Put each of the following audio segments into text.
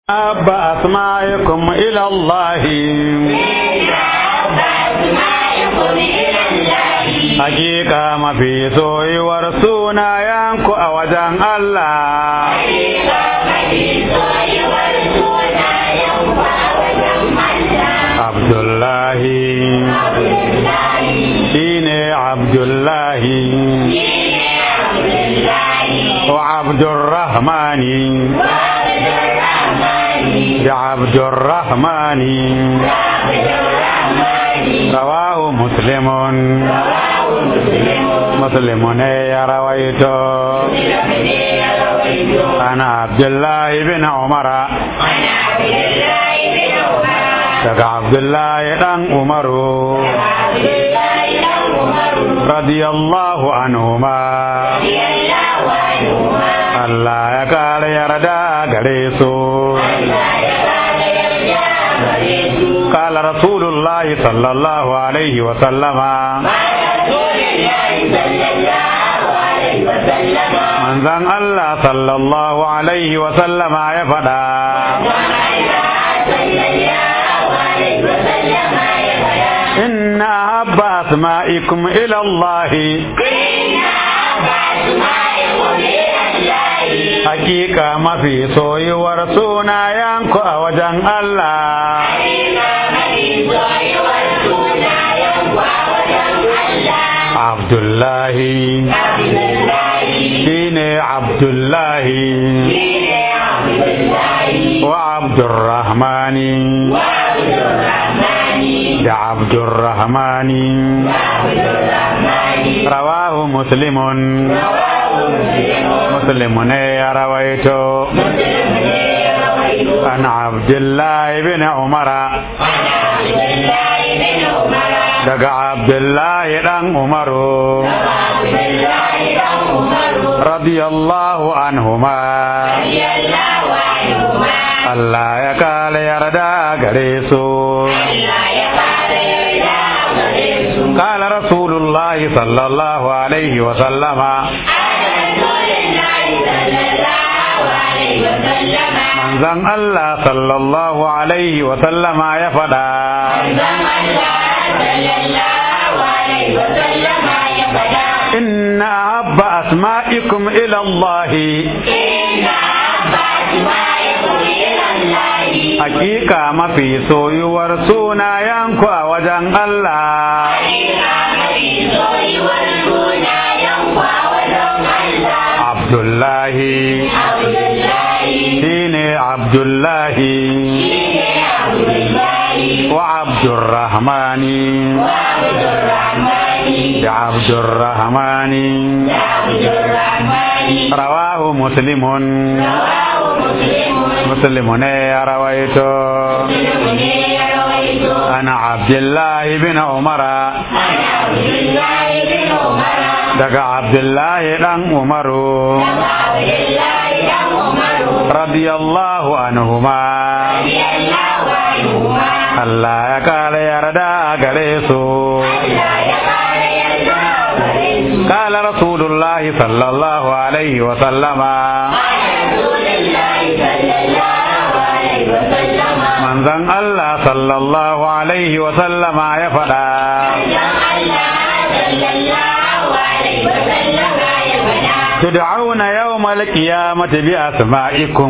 أحب أسمائكم إلى الله Hakika mafi soyuwar sunayenku a wajen Allah. Abdullahi shi ne Abdullahi wa Abdurrahmani da Abdurrahmani rawahu muslimun muslimun ya rawaito ana Abdullahi bin Umara daga Abdullahi dan Umaru radiyallahu anhuma Allah ya kare yarda gare su قال رسول الله صلى الله عليه وسلم من ذن الله صلى الله عليه وسلم يا فدا إن أحب أسمائكم إلى الله Hakika mafi soyuwar sunayenku a wajen Allah. Abdullahi shi ne Abdullahi wa Abdurrahmani da Abdurrahmani rawahu muslimun muslimun ya rawaito an Abdullahi bin Umara daga Abdullahi dan Umaru radiyallahu anhuma Allah ya kala yarda gare su قال رسول الله صلى الله عليه وسلم manzan Allah sallallahu alaihi wa sallama ya faɗa inna habba asma'ikum ila Allah hakika mafi soyuwar sunayenku a wajen Allah Abdullahi shine Abdullahi wa Abdurrahmani da Abdurrahmani rawahu muslimun muslimun ya rawaito ana Abdullahi bin Umara daga Abdullahi dan Umaru radiyallahu anhuma Allah ya kare yarda gare su قال رسول الله صلى الله عليه وسلم من ذن الله صلى الله عليه وسلم يا فدا تدعون يوم القيامة بأسمائكم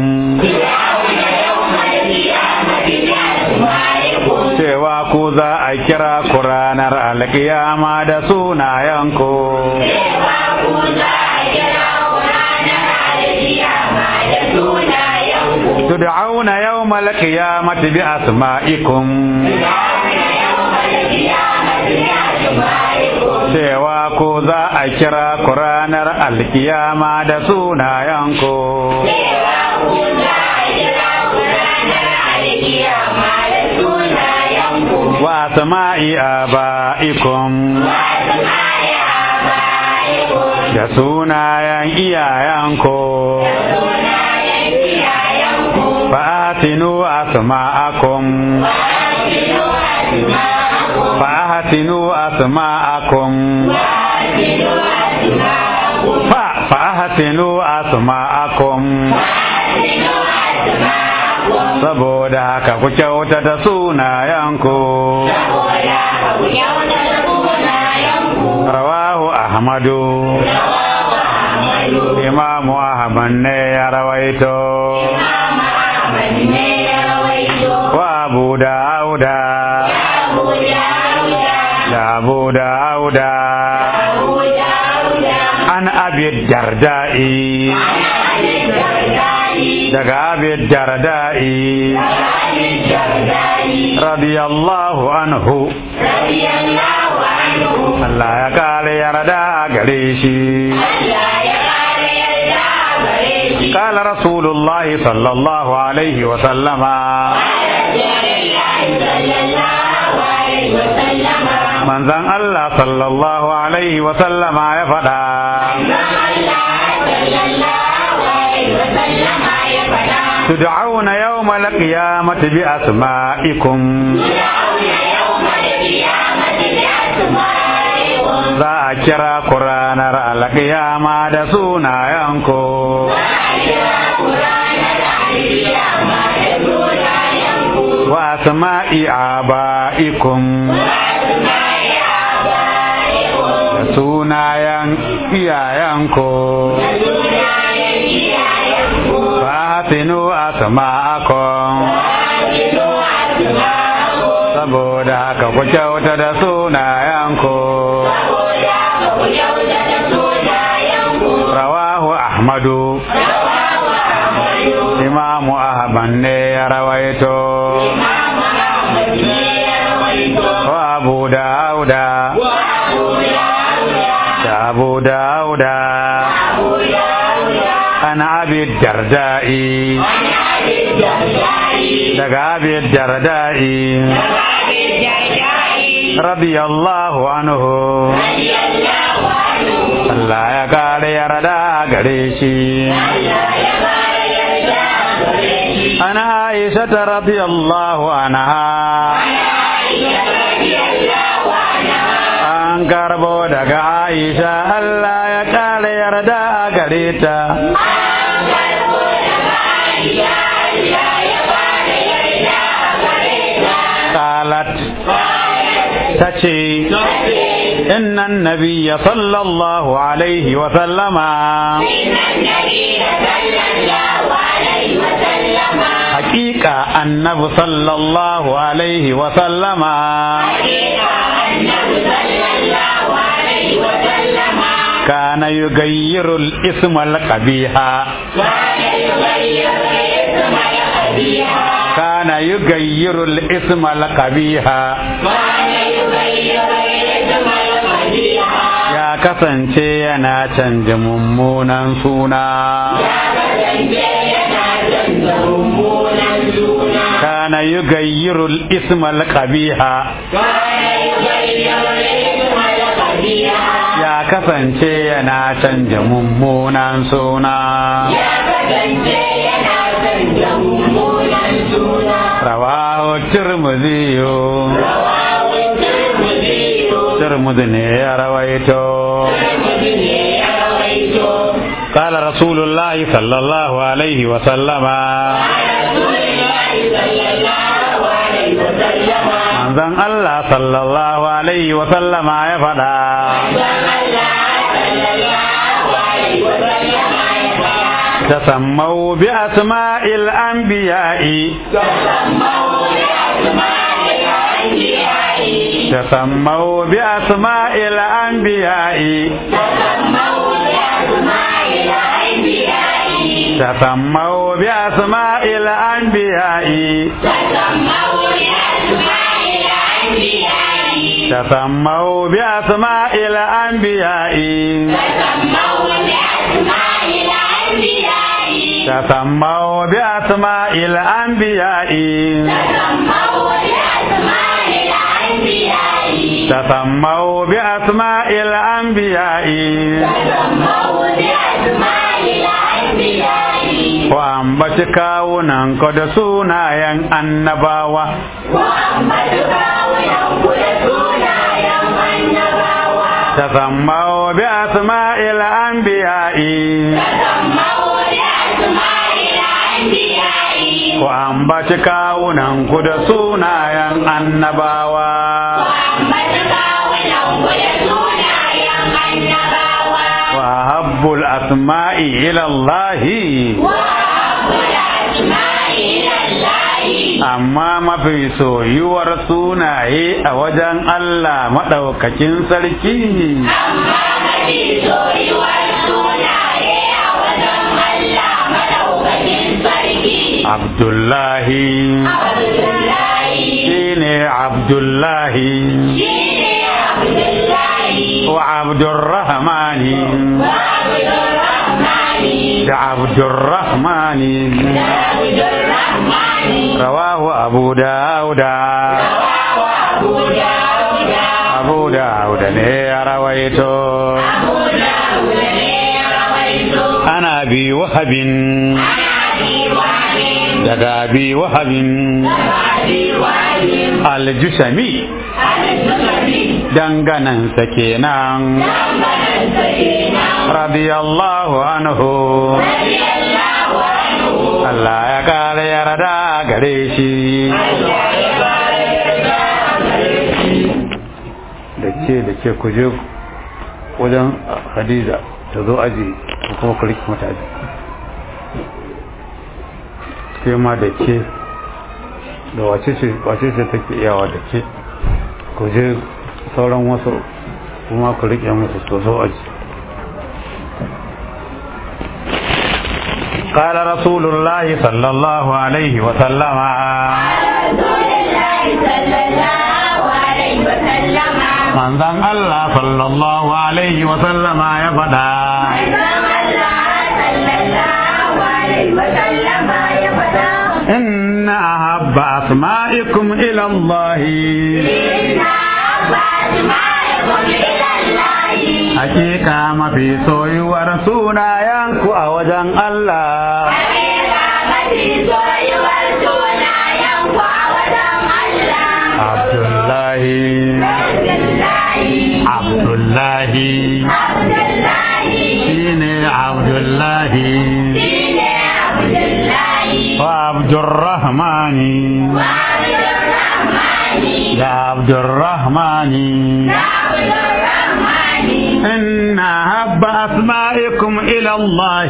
cewa ku za a kira ku ranar alkiyama da sunayenku. تدعون يوم القيامة بأسمائكم cewa ko za a kira ku ranar alkiyama da sunayenku. wa sama'i aba'ikum da sunayen iyayenku fa'atinu asma'akum fa'atinu asma'akum fa fa'atinu asma'akum saboda haka ku kyautata sunayenku rawahu ahmadu imamu ahmad ne ya rawaito wa abu dauda da abu dauda an abi dardai daga abi dardai radiyallahu anhu Allah ya kare yarda gare shi قال رسول الله صلى الله عليه وسلم من ذن الله صلى الله عليه وسلم يا فدا تدعون يوم القيامة بأسمائكم za a kira ku ranar alƙiyama da sunayenku. Wa sama'i aba'ikum da sunayen iyayenku. Fasinu asma'akum saboda haka ku kyauta da sunayenku. rawahu ahmadu imamu ahmad ne ya rawaito wa abu dauda da abu dauda an abi dardai daga abi dardai radiyallahu anhu Allah ya kare yarda gare shi ana Aisha ta radiyallahu anha an karbo daga Aisha Allah ya kare yarda gare ta qalat tace إن النبي صلى الله عليه وسلم حقيقة النبي صلى الله عليه وسلم كان يغير الاسم القبيح كان يغير الاسم القبيح ya kasance yana canja mummunan suna kana yugayyirul ismal qabiha ya kasance yana canja mummunan suna rawahu tirmidhi tirmidhi ne ya rawaito قال رسول الله صلى الله عليه وسلم manzon Allah sallallahu alaihi wa sallama ya faɗa تسموا بأسماء الأنبياء تسموا بأسماء الأنبياء تسموا بأسماء الأنبياء تسموا بأسماء الأنبياء تسموا بأسماء الأنبياء تسموا بأسماء الأنبياء ku ambaci kawunan ku da sunayen annabawa تسموا بأسماء الأنبياء ku ambaci kawunan ku da sunayen annabawa wa habbul asma'i ila Allah amma mafi soyuwar sunaye a wajen Allah maɗaukakin sarki Abdullahi shine Abdullahi wa Abdurrahmani da Abdurrahmani rawahu Abu Dawuda Abu Dawuda ne ya rawaito ana bi wahabin daga bi wahabin aljushami danganansa kenan radiyallahu anhu Allah ya kare yarda gare shi da ke da ke kuje wajen hadiza ta zo aji kuma ku riki mata aji ke ma da ke da wace ce take iyawa da ke ku je sauran wasu kuma ku rike musu su zo aji قال رسول الله صلى الله عليه وسلم من ذن الله صلى الله عليه وسلم يا فدا إن أحب أسمائكم إلى الله Hakika mafi soyuwar sunayenku a wajen Allah. Abdullahi. Abdullahi. Shine Abdullahi. Wa Abdurrahmani. Ya Abdurrahmani. إن أحب أسمائكم إلى الله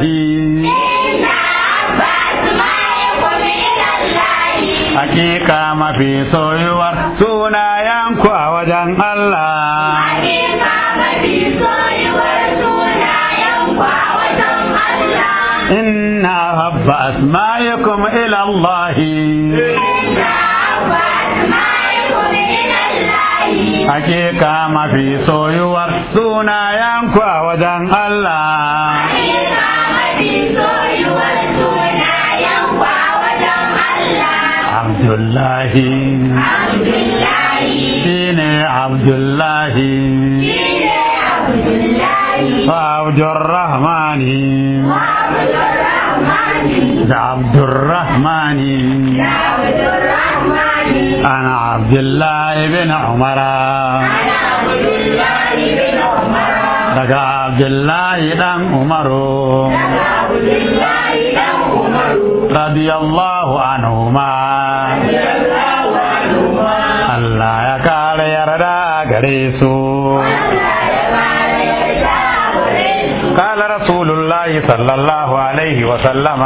Hakika mafi soyuwar sunayenku a wajen Allah. Hakika mafi soyuwar sunayenku a wajen Allah. Inna habba asma'ikum ila Allah. Inna habba asma'ikum ila Allah. Hakika mafi soyuwar sunayenku a wajen Allah. Hakika mafi soyuwar sunayenku a wajen Allah. Abdullahi. Abdullahi. Shine Abdullahi. Shine Abdullahi. Wa Abdurrahmani. Wa Abdurrahmani. Da Abdurrahmani. Da Abdurrahmani. أنا عبد الله بن عمر Ana Abdullahi bin Umar. daga عبد الله بن عمر Daga Abdullahi dan Umaru. رضي الله عنهما Radiyallahu anhuma. Allah ya kare yarda gare su Allah ya kare yarda gare su. قال رسول الله صلى الله عليه وسلم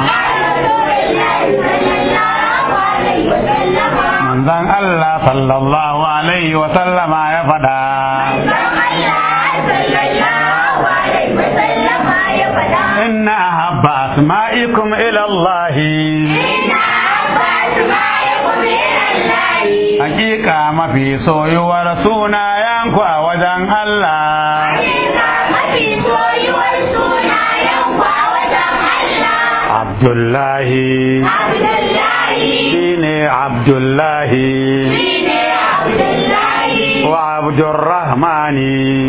من ذن الله صلى الله عليه وسلم يا فدا إن أحب أسمائكم إلى الله Hakika mafi soyuwar sunayenku a wajen Allah. Abdullahi shine Abdullahi wa Abdurrahmani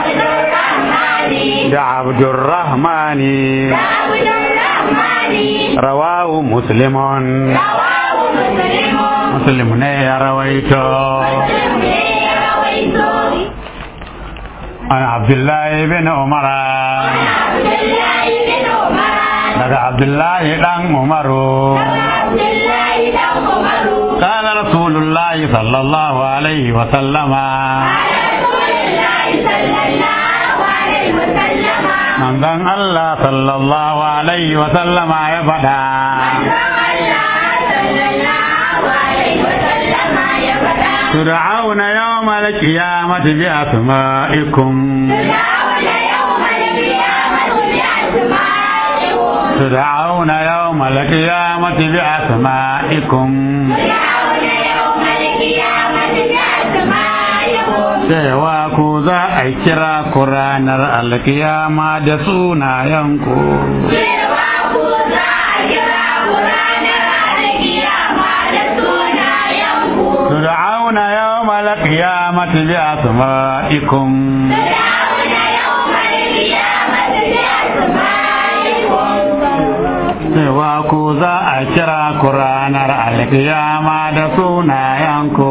da Abdurrahmani rawahu muslimun muslim ne ya rawaito an Abdullahi bin Umar daga abdullahi dan umaru Abdullahi dan Umaru. قال رسول الله صلى الله عليه وسلم Rasulullahi sallallahu alaihi wasallam. من ذن الله صلى الله عليه وسلم يا فدا تدعون يوم القيامة بأسمائكم تدعون يوم القيامة بأسمائكم cewa ku za a kira ku ranar alkiyama da sunayenku تدعون يوم القيامة بأسمائكم cewa ku za a kira ku ranar alkiyama da sunayenku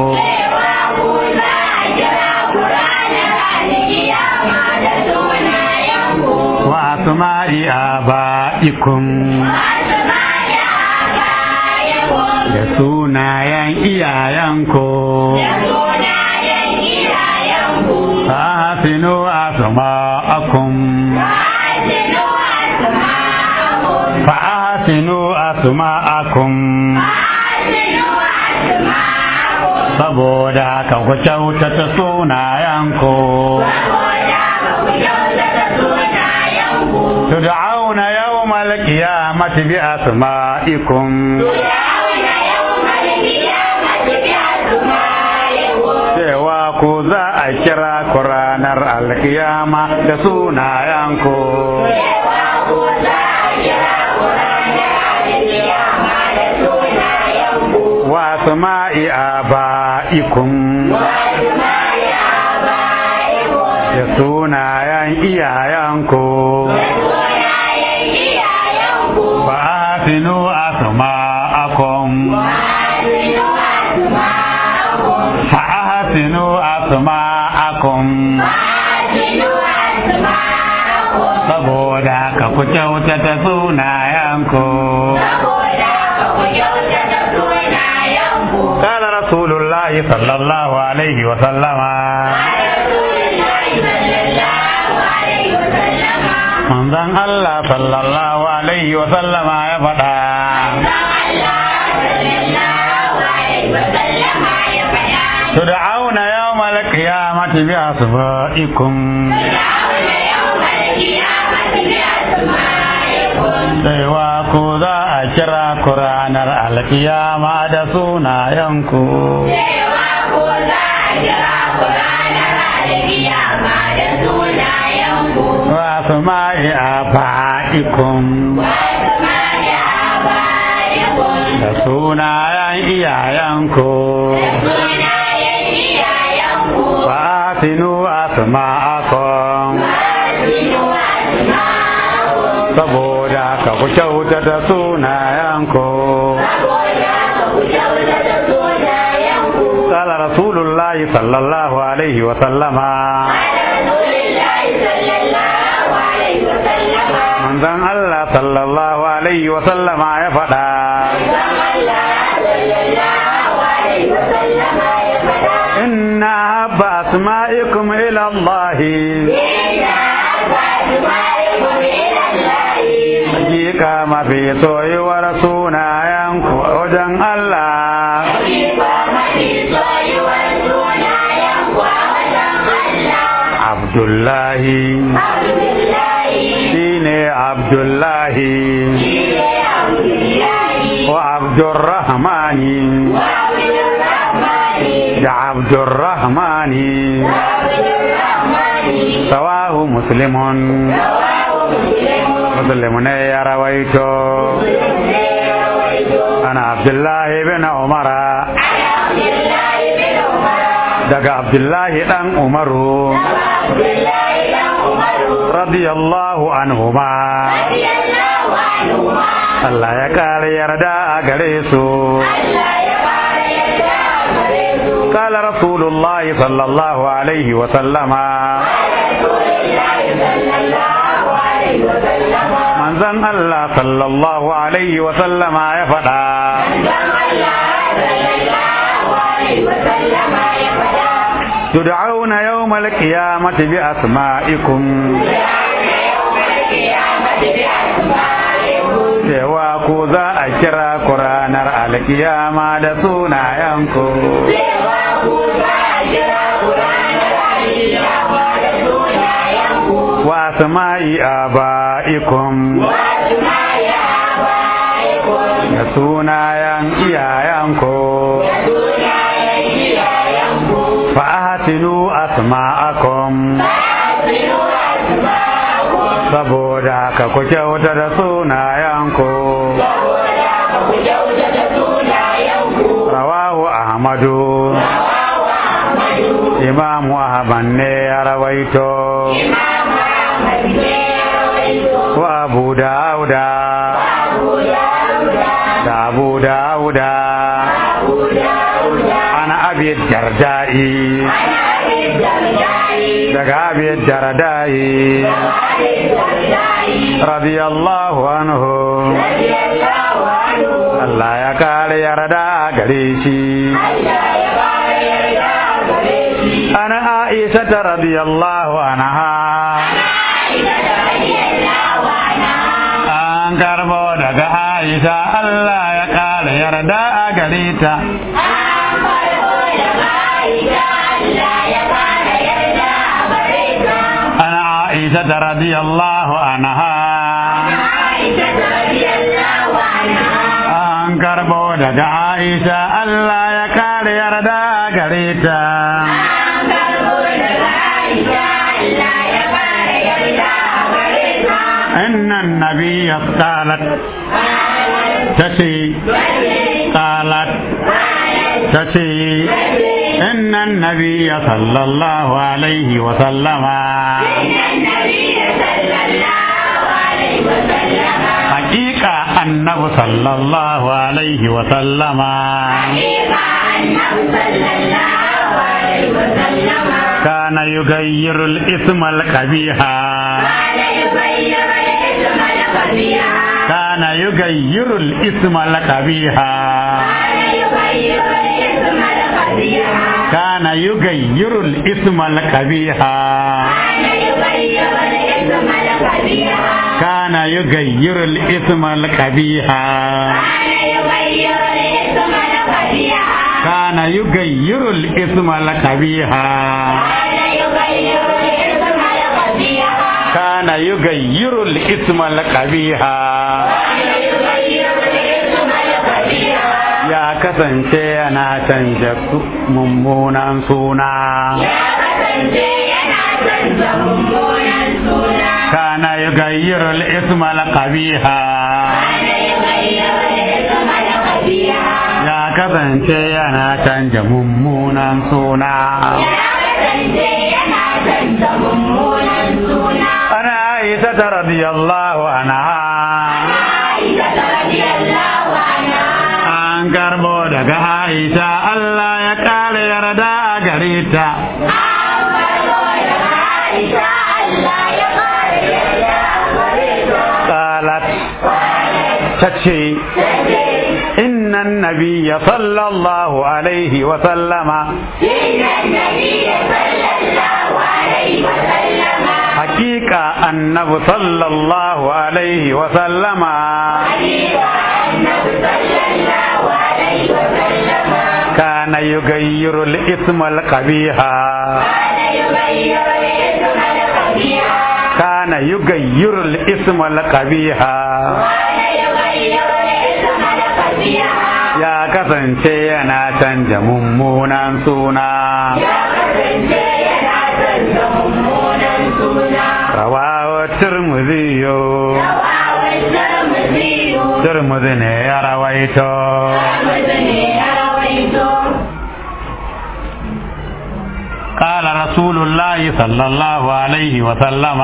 wa asma'i aba'ikum da sunayen iyayenku fasinu asma'akum fa'asinu asma'akum saboda haka ku kyautata sunayenku تدعون يوم القيامة بأسمائكم cewa ku za a kira ku ranar alkiyama da sunayenku wa sama'i aba'ikum da sunayen iyayenku ba asinu asma'akum fa ahsinu asma'akum saboda ka ku kyautata sunayenku قال رسول الله صلى الله عليه وسلم manzon Allah sallallahu alaihi wa sallama ya faɗa تدعون يوم القيامة بأسمائكم Saiwa ku za a kira ku ranar alkiyama da sunayenku. Wasu ma'i a fa'ikum da sunayen iyayenku. Fasinu asma'akum saboda ka ku kyautata sunayenku. قال رسول الله صلى الله عليه وسلم من ذن الله صلى الله عليه وسلم يا فدا إن أحب أسمائكم إلى الله Hakika mafi soyuwar sunayenku wajen Allah. Abdullahi shi ne Abdullahi wa Abdurrahmani da Abdurrahmani sawahu muslimun muslimu ne ya rawaito ana Abdullahi bin Umara daga Abdullahi dan Umaru radiyallahu anhuma Allah ya kare yarda a gare su قال رسول الله صلى الله عليه وسلم من manzon Allah sallallahu alaihi wa sallama ya faɗa تدعون يوم القيامة بأسمائكم cewa ku za a kira ku ranar alkiyama da sunayenku wa sama'i aba'ikum da sunayen iyayenku fa'atinu asma'akum saboda ka ku kyauta da sunayenku rawahu ahmadu imamu ahmad ne ya rawaito wa abu dauda da abu dauda ana abi dardai daga abi dardai radiyallahu anhu Allah ya kare yarda gare shi ana Aisha ta radiyallahu anha an karbo daga Aisha Allah ya kare yarda gare ta ana Aisha ta radiyallahu anha an karbo daga Aisha Allah ya kare yarda gare ta إن النبي قالت تشي قالت تشي إن النبي صلى الله عليه وسلم حقيقة النبي صلى الله عليه وسلم كان يغير الاسم القبيح كان يغير الاسم القبيح كان يغير الاسم القبيح كان يغير الاسم القبيح كان يغير الاسم القبيح كان يغير الاسم القبيح ya kasance yana canja mummunan suna kana yugayyiru al-isma al-qabiha ya kasance yana canja mummunan suna ana aisha radiyallahu anha an karbo daga Aisha Allah ya kare yarda a gare ta. Qalat ta ce, Inna nabiyya sallallahu alaihi wa sallama Hakika annabi sallallahu alaihi wa sallama كان يغير الاسم القبيح كان يغير الاسم القبيح ya kasance yana canja mummunan suna rawawa turmuziyo turmuzi ne ya rawaito قال رسول الله صلى الله عليه وسلم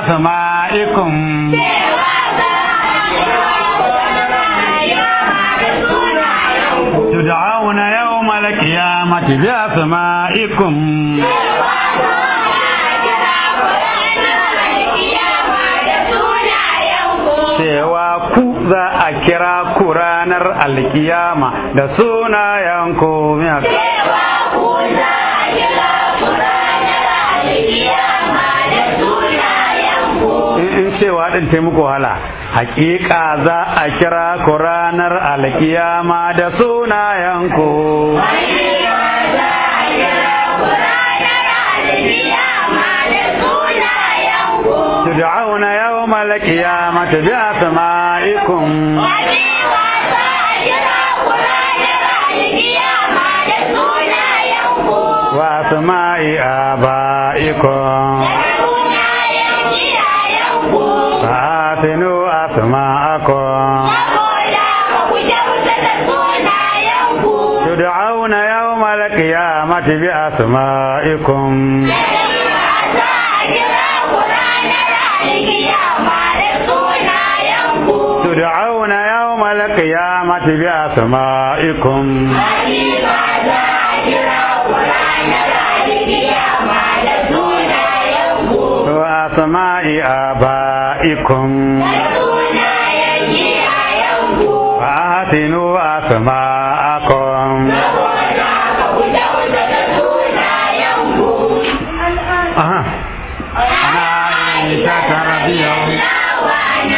asma'ikum tud'auna yawmal qiyamati bi asma'ikum cewa ku za a kira ku ranar alkiyama da sunayenku in cewa din ta muku wahala hakika za a kira ku ranar alkiyama da sunayenku تدعون يوم القيامة بأسمائكم وأسماء آبائكم فآتنوا أسماءكم تدعون يوم القيامة بأسمائكم تدعون يوم القيامة بأسمائكم وأسماء آبائكم فأحسنوا أسماءكم أها أنا عائشة رضي الله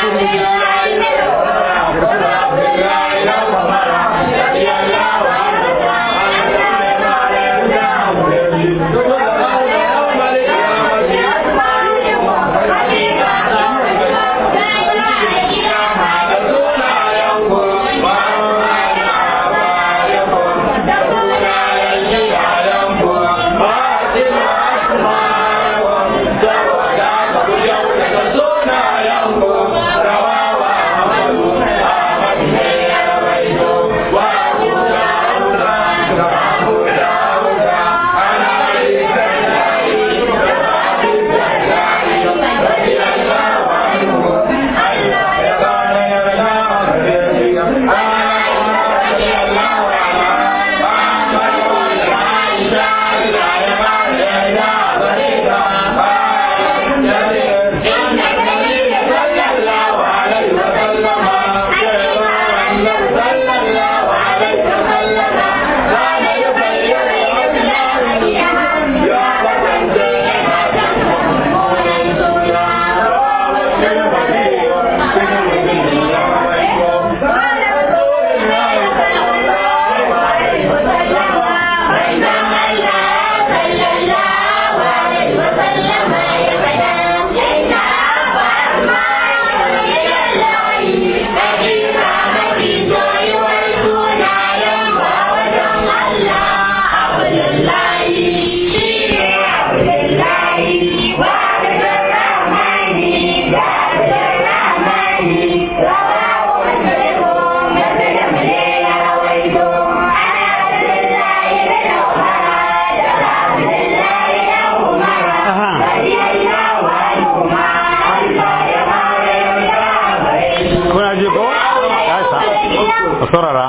kuna ji ko ya sa ku saurara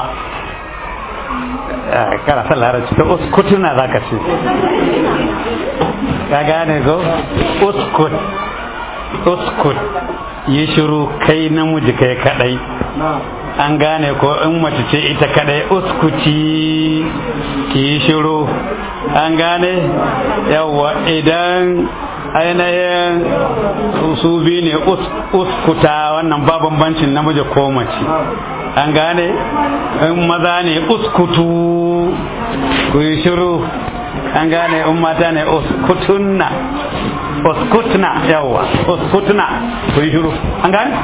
Ah, kana son larabci ta uskutuna za ka ce ka gane ko uskut uskut yi shiru kai namiji kai kadai an gane ko in mace ce ita kadai uskuti ki yi shiru an gane yawa idan ainihin su su biyu ne us- uskuta wannan ba bambancin namiji ko mace an gane in maza ne uskutu ku yi shiru an gane in mata ne uskutunna uskutna yawa uskutna ku yi shiru an gane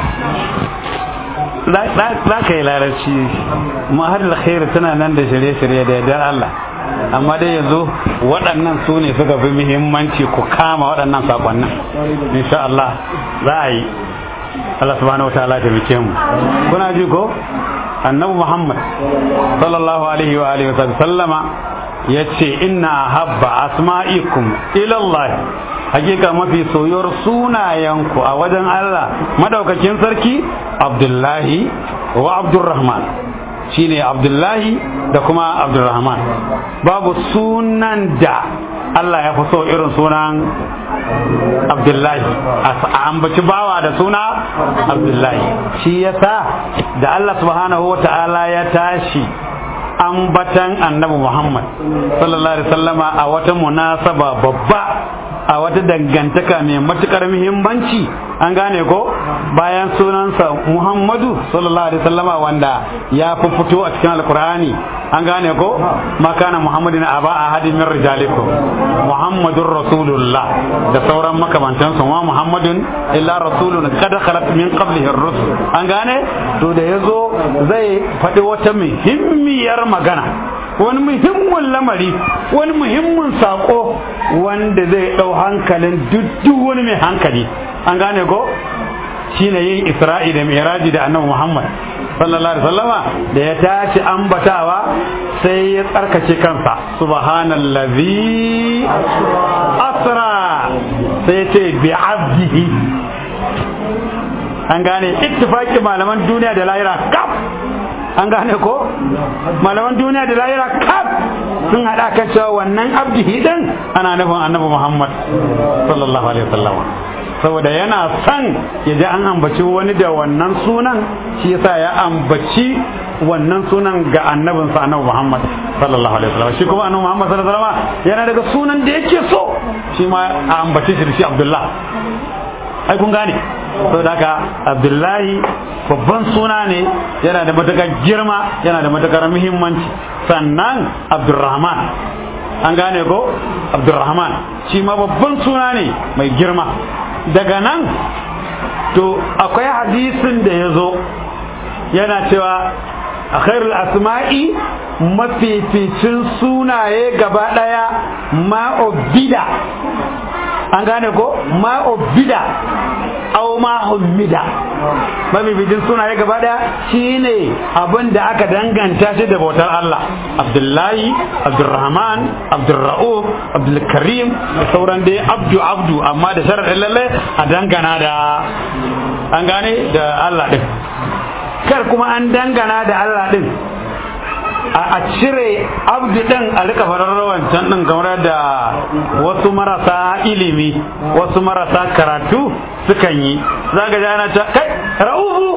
za ka yi larabci mahar alkhairi tana nan da shirye-shirye da yardar Allah amma dai yanzu waɗannan su ne suka fi muhimmanci ku kama waɗannan sakonnin insha Allah za a yi Allah subhanahu wa ta'ala ta muke mu kuna ji ko annabi Muhammad sallallahu alaihi wa alihi wa sallama yace inna habba asma'ikum ila Allah hakika mafi soyuwar sunayenku a wajen Allah madaukakin sarki Abdullahi wa Abdurrahman shine Abdullahi da kuma Abdurrahman babu sunan da Allah ya fi so irin sunan Abdullahi a ambaci bawa da suna Abdullahi shi yasa da Allah subhanahu wa ta'ala ya tashi ambatan annabi Muhammad sallallahu alaihi wasallama a wata munasaba babba a wata dangantaka mai matukar muhimmanci an gane ko bayan sunansa Muhammadu sallallahu alaihi wasallama wanda ya fi fito a cikin alkur'ani an gane ko makana Muhammadin aba ahadin min rijalikum Muhammadur rasulullah da sauran makamantansu wa Muhammadun illa rasulun qad khalat min qablihi ar-rusul an gane to da yazo zai faɗi wata muhimmiyar magana wani muhimmin lamari wani muhimmin sako wanda zai ɗau hankalin duk wani mai hankali an gane ko shine yin isra'i da miraji da annabi muhammad sallallahu alaihi wasallama da ya tashi ambatawa sai ya tsarkake kansa subhanallazi asra sai ce bi abdihi an gane ittifaki malaman duniya da lahira kaf an gane ko malaman duniya da lahira kaf sun haɗa kan cewa wannan abdihi din ana nufin annabi muhammad sallallahu alaihi wasallam saboda yana son ya ji an ambaci wani da wannan sunan shi yasa ya ambaci wannan sunan ga annabinsa annabi muhammad sallallahu alaihi wasallam shi kuma annabi muhammad sallallahu alaihi wasallam yana daga sunan da yake so shi ma a ambace shi da shi abdullah ai kun gane to daga abdullahi babban suna ne yana da matukar girma yana da matukar muhimmanci sannan abdurrahman an gane ko abdurrahman shi ma babban suna ne mai girma daga nan to akwai hadisin da ya zo yana cewa a khairul asma'i mafificin sunaye gaba daya ma'obida an gane ko ma'obida au ma'ummida mafificin sunaye gaba daya shine abin da aka danganta shi da bautar Allah Abdullahi Abdurrahman Abdurra'uf Abdulkarim da sauran dai abdu abdu amma da sharaɗin lalle a dangana da an gane da Allah din kar kuma an dangana da Allah din a cire abdu din a rika farar wancan din kamar da wasu marasa ilimi wasu marasa karatu sukan yi za ga jana ta kai ra'ufu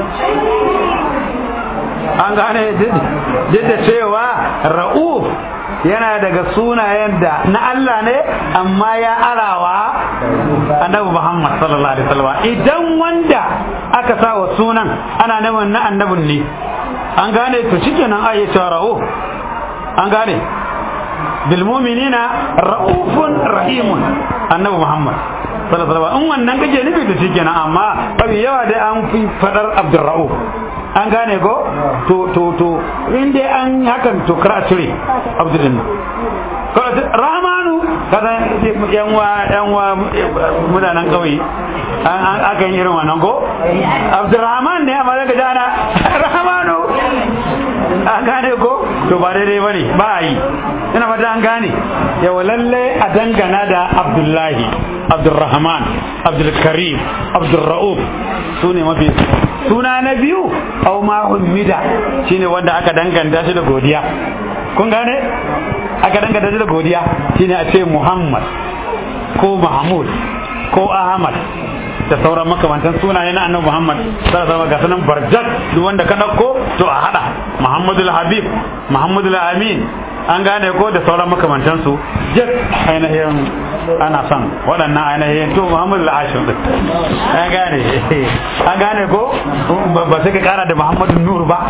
an gane duk da cewa ra'uf yana daga sunayen da na Allah ne amma ya arawa annabi Muhammad sallallahu alaihi wasallam idan wanda aka sa wa sunan ana neman na annabin ne an gane to shikenan ayi ra'uf an gane bil mu'minina ra'ufun rahimun annabi Muhammad sallallahu alaihi wasallam in wannan kake nufi to shikenan amma babu yawa dai an fi fadar Abdurra'uf an gane ko to to to in dai an hakan to kar a cire abdulin rahmanu kada yan wa yan wa mutanen kauye an aka yi irin wannan ko abdurrahman ne amma daga jana rahmanu an gane ko to ba daidai ba ne ba a yi ina fata an gane yawa lalle a dangana da abdullahi abdurrahman abdulkarim abdurra'uf su ne mafi suna na biyu au ma hummida shine wanda aka danganta shi da godiya kun gane aka danganta shi da godiya shine a ce muhammad ko mahmud ko ahmad da sauran makamantan sunaye na annabi Muhammad sallallahu alaihi wasallam barjat duk wanda ka dauko to a hada Muhammadul Habib Muhammadul Amin an gane ko da sauran makamantan su jet ainihin ana son waɗannan ainihin to Muhammadul Hashim din an gane an gane ko ba sai ka kara da Muhammadul Nur ba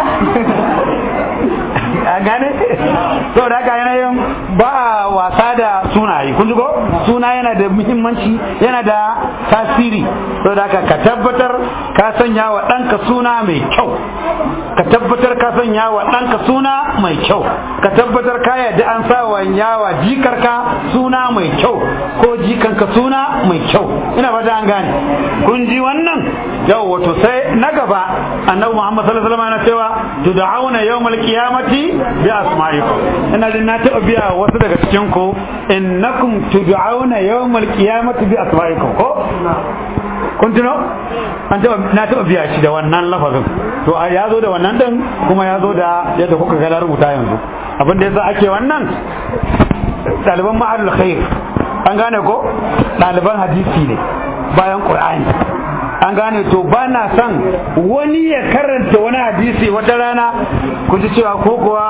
an gane to da haka yanayin ba a wasa da sunaye kun ji ko suna yana da muhimmanci yana da tasiri to da haka ka tabbatar ka sanya wa ɗanka suna mai kyau ka tabbatar ka sanya wa ɗanka suna mai kyau ka tabbatar ka yadda an sa wa yawa jikarka suna mai kyau ko jikanka suna mai kyau ina fata an gane kun ji wannan yau wato sai na gaba annabi Muhammad sallallahu alaihi wasallam yana cewa tud'auna yawmal qiyamati bi asma'ikum ina jin na taɓa biya wasu daga cikin ku innakum tud'auna yawmal qiyamati bi asma'ikum ko kun tuno an taɓa na taɓa biya shi da wannan lafazin to ya zo da wannan din kuma ya zo da yadda kuka ga rubuta yanzu abin da yasa ake wannan ɗaliban ma'arul khair an gane ko ɗaliban hadisi ne bayan qur'ani an gane to ba na son wani ya karanta wani hadisi wata rana ku ji cewa ko kuwa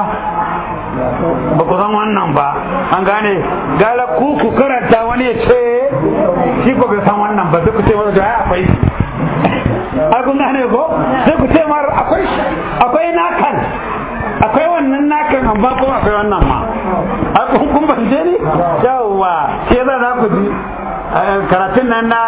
ba ku san wannan ba an gane gara ku ku karanta wani ya ce shi ko bai san wannan ba sai ku ce masa da ai akwai ai kun gane ko sai ku ce mar akwai akwai nakan akwai wannan nakan amma kuma akwai wannan ma ai kun kun ban je ni yawa ke za za ku ji karatun nan na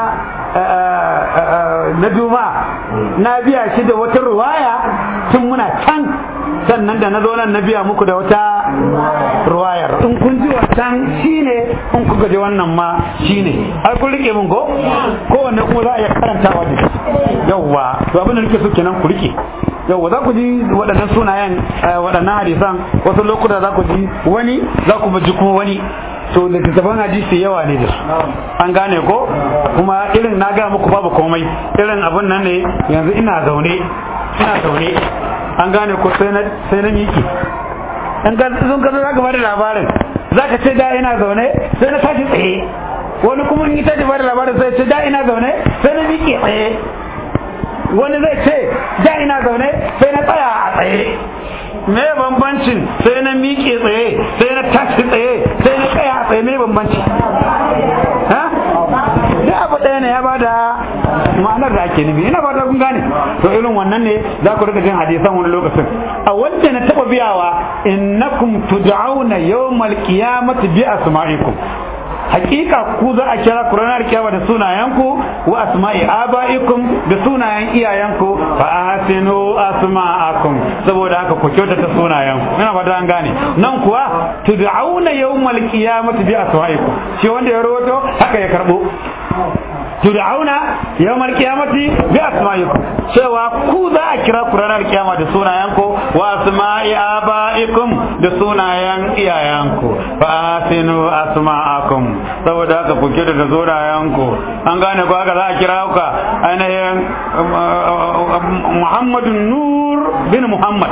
na duma na biya shi da wata ruwaya tun muna can sannan da na zo nan na biya muku da wata ruwayar in kun ji wancan shine in kuka ji wannan ma shine har kun rike mun ko kowanne kuma za a iya karantawa da yawwa to abin da nake so kenan ku rike yawwa za ku ji waɗannan sunayen waɗannan hadisan wasu lokuta za ku ji wani za ku ji kuma wani to littattafan hadisi yawa ne da su an gane ko kuma irin na gaya muku babu komai irin abin nan ne yanzu ina zaune ina zaune an gane ko sai na sai na miki in ka sun ka za ka bada labarin za ka ce da ina zaune sai na tashi tsaye wani kuma in ita bada labarin sai ce da ina zaune sai na miƙe tsaye wani zai ce da ina zaune sai na tsaya a tsaye me bambancin sai na miƙe tsaye sai na tashi tsaye sai na tsaya a tsaye me bambanci ha duk abu ɗaya ne ya bada ma'anar da ake nufi ina fata kun gane to irin wannan ne za ku rika jin hadisan wani lokacin a wanda na taba biyawa innakum tud'auna yawmal qiyamati bi asma'ikum hakika ku za a kira ku ranar kiyama da sunayenku wa asma'i abaikum da sunayen iyayenku fa ahsinu asma'akum saboda haka ku kyautata sunayenku ina fata an gane nan kuwa tud'auna yawmal qiyamati bi asma'ikum shi wanda ya rawato haka ya karbo tud'auna yawmal qiyamati bi asma'ikum cewa ku za a kira ku ranar kiyama da sunayenku wa asma'i abaikum da sunayen iyayenku fa asinu asma'akum saboda haka ku kira da sunayenku an gane ko haka za a kira ku ainihin Muhammadu Nur bin Muhammad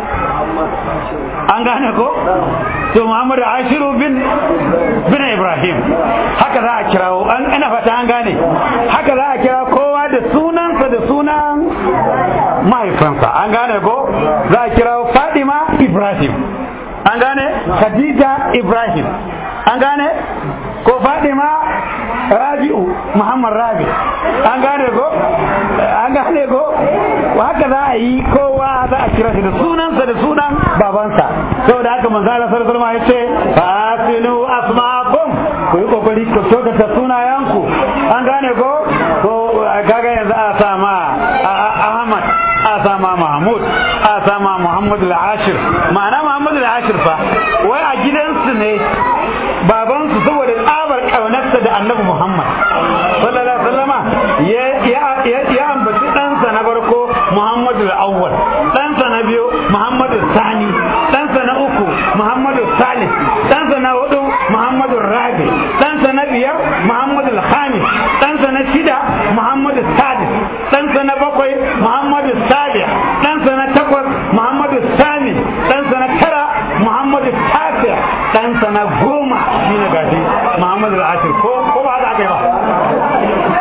an gane ko to Muhammadu Ashiru bin bin Ibrahim haka za a kirawo an ina fata an gane haka za a kira kowa da sunansa da sunan mahaifansa an gane ko za a kirawo Fadima Ibrahim an gane Khadija Ibrahim an gane ko Fadima Rabi'u Muhammad Rabi an gane ko an gane ko haka za a yi kowa za a kira shi da sunansa da sunan babansa saboda haka manzo Allah sallallahu alaihi wasallam ya ce fa asinu asma'akum ku yi kokari ku kyautata sunayenku an gane ko ko kaga yanzu a sa ma Ahmad a sa ma Mahmud a sa ma Muhammad al-Ashir ma'ana Muhammad al-Ashir fa wai a gidansu ne babansu saboda tsabar kaunarsa da Annabi Muhammad sallallahu alaihi wasallama ya ya ambaci ɗansa na farko Muhammadu al-Awwal ɗansa na biyu Muhammadu Sani ɗansa na uku Muhammadu Salis ɗansa na hudu Muhammadu Rabi ɗansa na biyar Muhammadu Al-Khamis ɗansa na shida Muhammadu Sadis ɗansa na bakwai Muhammadu Sabi ɗansa na takwas Muhammadu Sami ɗansa na tara Muhammadu Tafi ɗansa na goma shi ne gashi Muhammadu Al-Ashir ko ko ba haka aka yi ba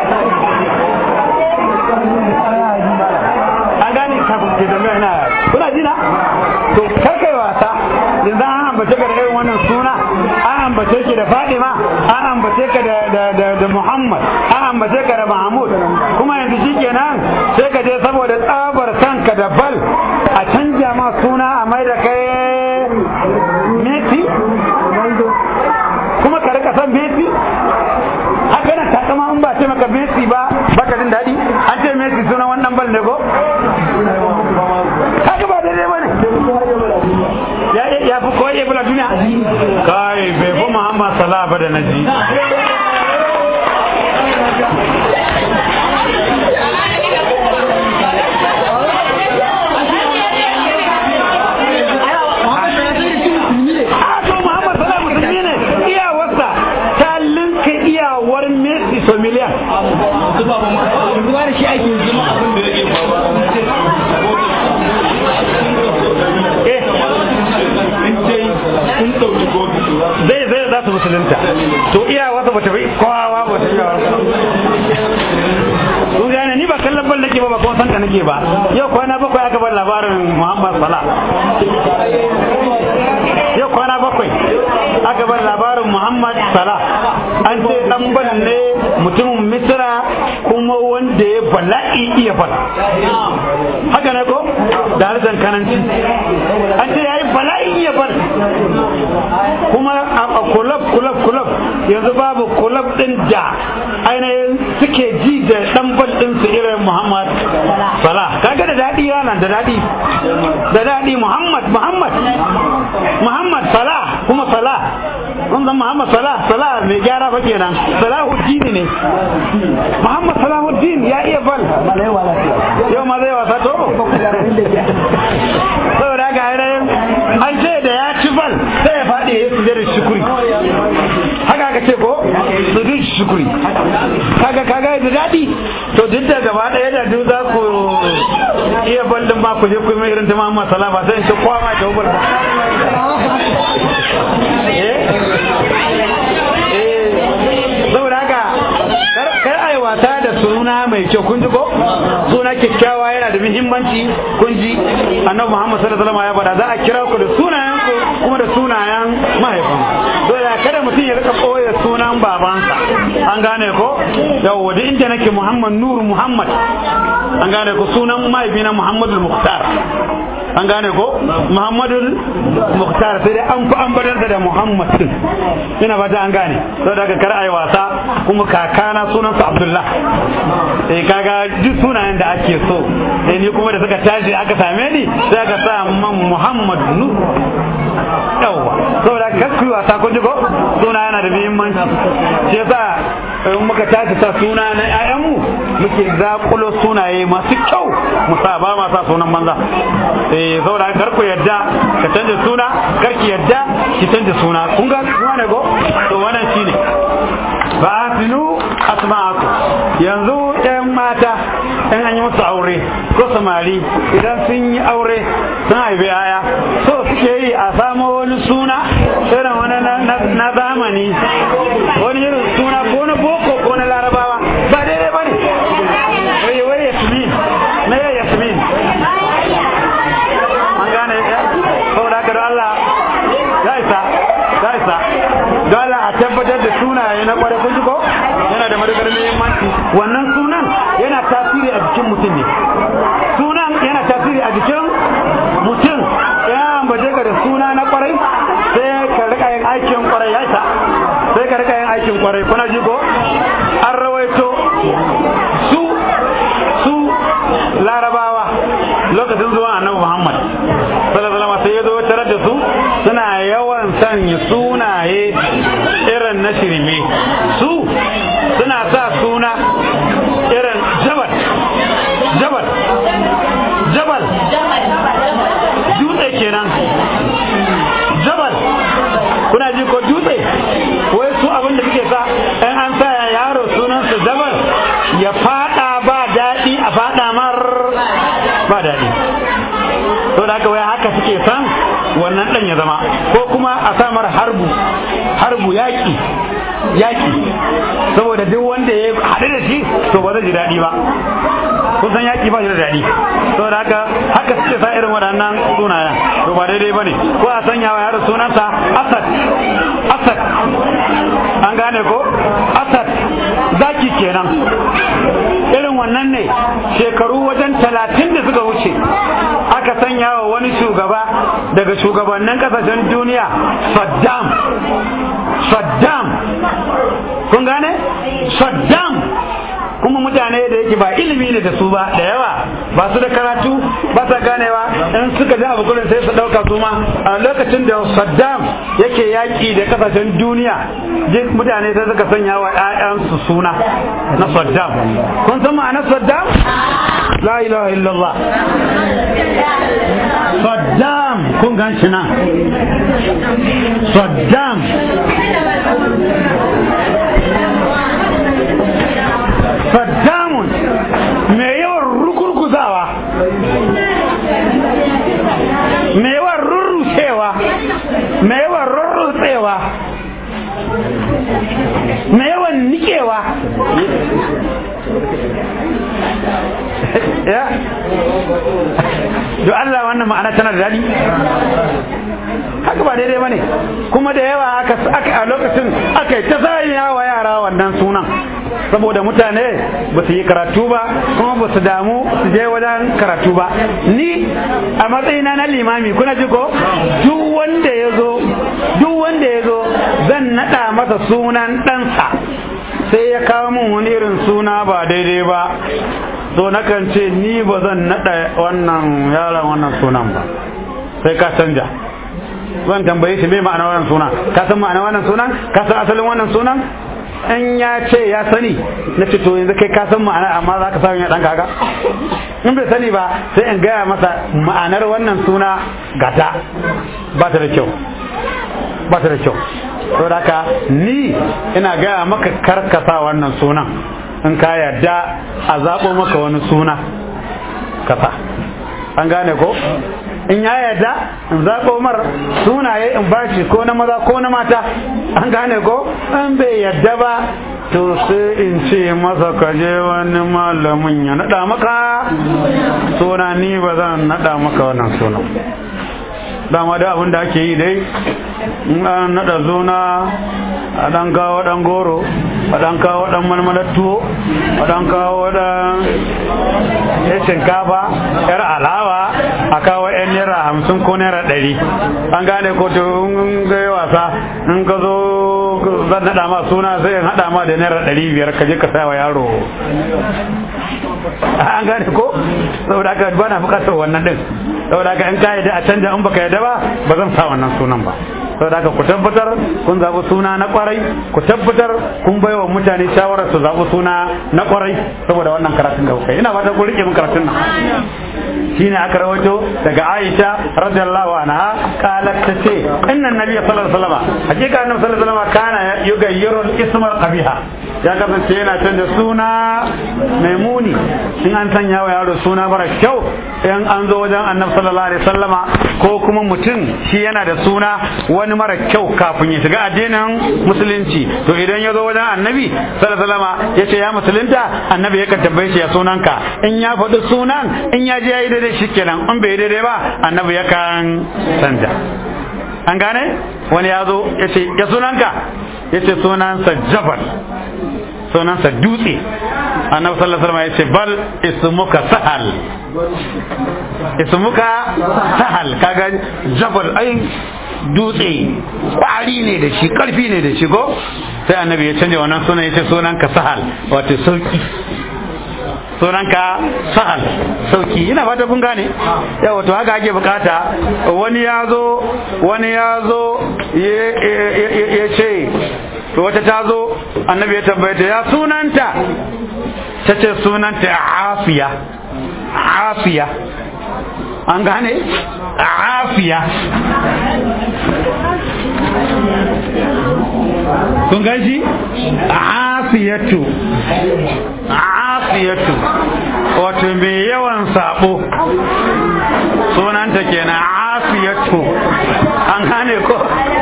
an gane kafin ke tambaya na kuna ji na to karkai wasa yanzu an ambace ka da irin wannan suna an ambace ki da Fadima an ambace ka da da da, da Muhammad an ambace ka da Mahmud kuma yanzu shikenan sai ka je saboda tsabar kanka da bal a canja ma suna a mai da kai Messi kuma ka rika san Messi haka nan takama in ba ce maka Messi ba baka jin daɗi an ce Messi suna wannan bal ne ko kaga ba daidai bane ya ya fi ko ya bula duniya kai bai fi Muhammad Salah ba da naji Messi so miliyan. Zuwa da shi ake zama abin da yake zai zai za su musulunta to iya wata bata bai kowa ba ta iya kun gane ni ba kallon bal nake ba ba kuma sanka nake ba yau kwana bakwai aka bar labarin Muhammad Salah yau kwana bakwai aka bar labarin Muhammad Salah an ce dan bal ne mutumin Misra kuma wanda ya bala'i iya bal haka ne ko da harshen kananci an ce yayi bala'i iya bal kuma a kulab kulab kulab yanzu babu kulab din da ainihin suke ji da dan bal din su irin Muhammad Salah kaga da dadi yana da dadi da dadi Muhammad Muhammad Muhammad Salah kuma Salah kun san Muhammad Salah Salah mai gyara fa kenan Salahuddin ne Muhammad Salahuddin ya iya bal yau ma zai wasa to saboda haka ainihin an ce da ya ci bal sai ya faɗi ya su da shukuri haka aka ce ko su duk shukuri kaga kaga da daɗi to duk da gaba ɗaya da duk za ku iya bal din ba ku je ku yi mai irin ta Muhammad Salah ba sai in ce kowa ma ta bal saboda haka kar ai wasa da suna mai kyau kun ji ko suna kyakkyawa yana da muhimmanci kun ji annabi Muhammad sallallahu alaihi wasallam ya faɗa za a kira ku da sunayen ku kuma da sunayen mahaifan dole kada mutum ya rika koya sunan babansa an gane ko yawwa duk inda nake muhammad nuru muhammad an gane ko sunan mahaifina muhammadul muhtar an gane ko muhammadul muhtar sai dai an fi an badar da muhammad din ina fata an gane saboda haka kar ayi wasa kuma kakana sunansa abdullah eh kaga duk sunayen da ake so eh ni kuma da suka tashi aka same ni sai aka sa man muhammad nu yawwa saboda kar ku yi wasa kun ji ko suna yana da muhimmanci shi yasa in muka tashi sa suna na ƴaƴanmu muke zakulo sunaye masu kyau mu sa ba ma sa sunan banza eh saboda kar ku yadda ka canja suna kar ki yadda ki canja suna kun ga kuma ne ko to wannan shine ba asinu asma'aku yanzu ƴan mata in an yi musu aure ko samari idan sun yi aure sun haifi yaya so suke yi a samo wani suna irin wani na zamani wani irin suna ko na boko ko na larabawa ba daidai ba ne wai wai yasmin na yai yasmin an gane saboda haka da Allah ya isa ya isa da Allah a tabbatar da sunaye na kwarai kun ji ko yana da madadar muhimmanci wannan sunan yana tasiri a jikin mutum ne sunan yana tasiri a jikin mutum ya ambace ka da suna na kwarai sai ka rika yin aikin kwarai ya isa sai ka rika yin aikin kwarai kuna ji ko an rawaito su su larabawa lokacin zuwa annabi muhammad sallallahu alaihi wasallam sai ya zo tarar da su suna yawan sanya sunaye irin na shirme su suna sa suna irin jabal jabal jabal dutse kenan jabal kuna ji ko dutse wai su abin da suke sa in an sa yaro sunansa jabal ya fada ba daɗi a fada mar ba daɗi to da haka wai haka suke san wannan ɗan ya zama ko kuma a samar harbu harbu yaƙi yaƙi saboda duk wanda ya haɗu da shi to ba zai ji daɗi ba kun san yaƙi ba shi da daɗi saboda haka haka suke sa irin waɗannan sunayen to ba daidai ba ne ko a sanya wa yaro sunansa asad asad an gane ko asad zaki kenan irin wannan ne shekaru wajen talatin da suka wuce aka sanya wa wani shugaba daga shugabannin kasashen duniya saddam saddam kun gane saddam kuma mutane da yake ba ilimi ne da su ba da yawa ba su da karatu ba sa ganewa in suka ji abu kullum sai su dauka su ma a lokacin da Saddam yake yaki da kasashen duniya duk mutane sai suka sanya wa ƴaƴansu suna na Saddam kun san ma'anar Saddam la ilaha illallah Saddam kun gan shi nan Saddam Saddamun mai yawan rukurkuzawa mai yawan rurrusewa mai yawan rurrutsewa mai yawan nikewa ya do Allah wannan ma'ana tana da daɗi haka ba daidai bane kuma da yawa aka a lokacin aka yi ta zayya wa yara wannan sunan saboda mutane ba su yi karatu ba kuma ba su damu su je wajen karatu ba ni a matsayina na limami kuna ji ko duk wanda ya zo duk wanda ya zo zan naɗa masa sunan ɗansa sai ya kawo min wani irin suna ba daidai ba to nakan ce ni ba zan naɗa wannan yaron wannan sunan ba sai ka canja zan tambaye shi me ma'ana wannan sunan ka san ma'ana wannan sunan ka san asalin wannan sunan in ya ce ya sani na ce to yanzu kai ka san ma'ana amma za ka samu ya ɗan kaga in bai sani ba sai in gaya masa ma'anar wannan suna gata ba ta da kyau ba ta da kyau saboda haka ni ina gaya maka karkasa wannan sunan in ka yarda a zaɓo maka wani suna kasa an gane ko in ya yarda in zaɓo mar sunaye in bashi ko na maza ko na mata an gane ko in bai yarda ba to sai in ce masa ka je wani malamin ya naɗa maka suna ni ba zan naɗa maka wannan sunan dama da abin da ake yi dai in an naɗa zuna a ɗan kawo ɗan goro a ɗan kawo ɗan malmalar tuwo a ɗan kawo ɗan ya shinkafa yar alawa a kawo yan naira hamsin ko naira ɗari an gane ko to in ga wasa in ka zo zan naɗa ma suna sai in haɗa ma da naira ɗari biyar ka je ka sa wa yaro an gane ko saboda haka ba na bukatar wannan din saboda haka in ka yadda a canja in baka yadda ba ba zan sa wannan sunan ba saboda haka ku tabbatar kun zaɓi suna na kwarai ku tabbatar kun bai wa mutane shawarar su zaɓi suna na kwarai saboda wannan karatun da kuka yi ina fata ku rike min karatun nan shine aka rawaito daga Aisha radiyallahu anha qalat tace inna nabiy sallallahu alaihi wasallam hakika annabi sallallahu alaihi wasallam kana yugayyiru al-isma qabiha ya kasance yana canza suna mai muni in an sanya wa yaro suna mara kyau in an zo wajen annabi sallallahu alaihi wasallama ko kuma mutum shi yana da suna wani mara kyau kafin ya shiga addinin musulunci to idan ya zo wajen annabi sallallahu alaihi wasallama ya ce ya musulunta annabi ya kan tambaye shi ya sunanka in ya faɗi sunan in ya je ya yi daidai shi kenan in bai daidai ba annabi ya kan canja an gane wani ya zo ya ce ya sunanka ya ce sunansa jabal sunansa dutse annabi sallallahu alaihi wasallam ya ce bal ismuka sahal ismuka sahal kaga jabal ai dutse kwari ne da shi karfi ne da shi ko sai annabi ya canja wannan sunan ya ce sunanka sahal wato sauki sunanka sahal sauki ina fata kun gane yawa to haka ake bukata wani ya zo wani ya zo ya ce to wata ta zo annabi ya tambaye ta ya sunanta ta ce sunanta afiya afiya an gane afiya kun gaji afiyatu afiyatu wato mai yawan sabo sunanta kenan afiyatu an gane ko